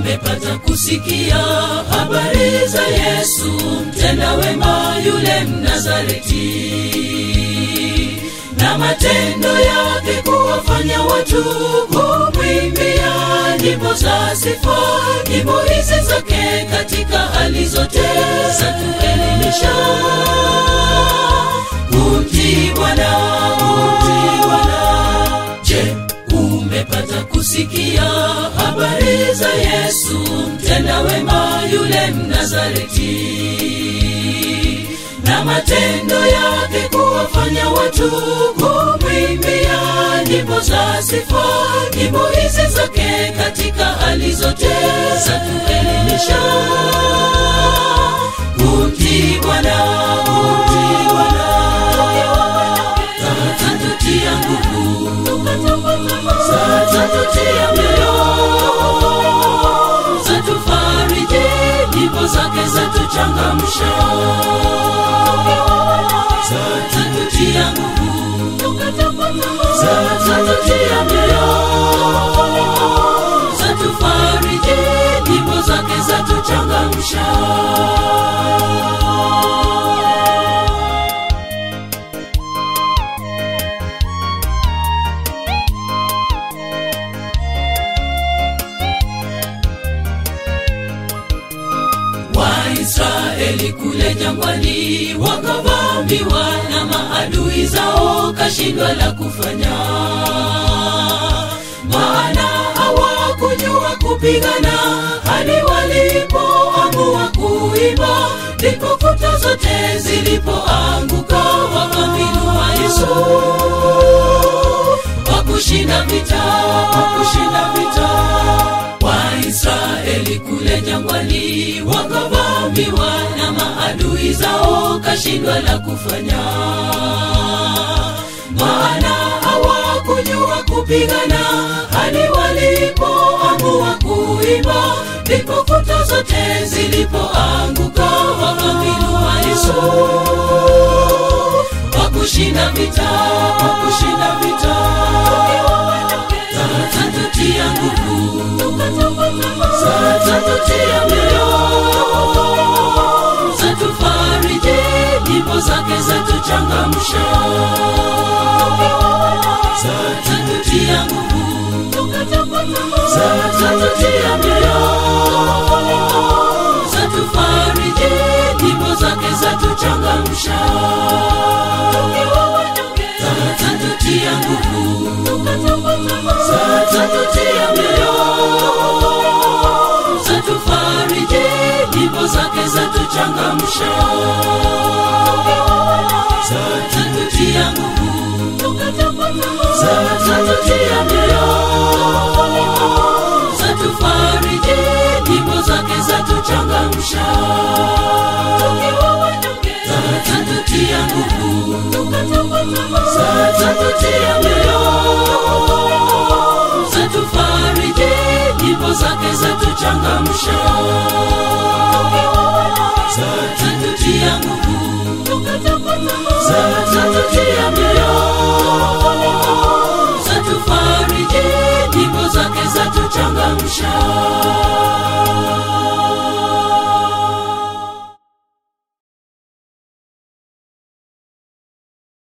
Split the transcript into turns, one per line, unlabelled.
umepata kusikia habari za yesu mtenda wema yule mnazareti na matendo yake kuwafanya watu kumwimbia nyimbo za sifa nyimbo hizi zake katika hali zote za tuelimisha kumtii bwana kumtii bwana je umepata kusikia habari za yesu mtenda wema yule mnazareti na matendo yake kuwafanya watu kumwimbia nyimbo za sifa nyimbo hizi zake katika hali zote za tuelimisha kumtii bwana kumtii bwana zatutia nguvu zatutia mioyo zatufariji nyimbo zake zatuchangamsha zatutia nguvu zatutia mioyo zatufariji nyimbo zake zatuchangamsha waisraeli kule jangwani wakavamiwa na maadui zao kashindwa la kufanya maana hawakujua kupigana hadi walipoamua kuimba ndipo kuta zote zilipoanguka wakamwinua yesu wakushinda vita wakushinda vita waisraeli kule jangwani wakavamiwa na maadui zao kashindwa la kufanya maana hawakujua kupigana hadi walipoamua kuimba ndipo kuta zote zilipoanguka wakamwinua yesu wakushinda vita wakushinda vita zatutia nguvu zatutia mioyo zatufariji nyimbo zake zatuchangamsha zatutia nguvu zatutia mioyo zatufariji nyimbo zake zatuchangamsha zatutia nguvu zatutia mioyo zatufariji nyimbo zake zatuchangamsha zatutia nguvu zatutia mioyo zatufariji nyimbo zake zatuchangamsha zatutia nguvu zatutia mioyo zatufariji nyimbo zake zatuchangamsha zatutia nguvu zatutia mioyo zatufariji nyimbo zake zatuchangamsha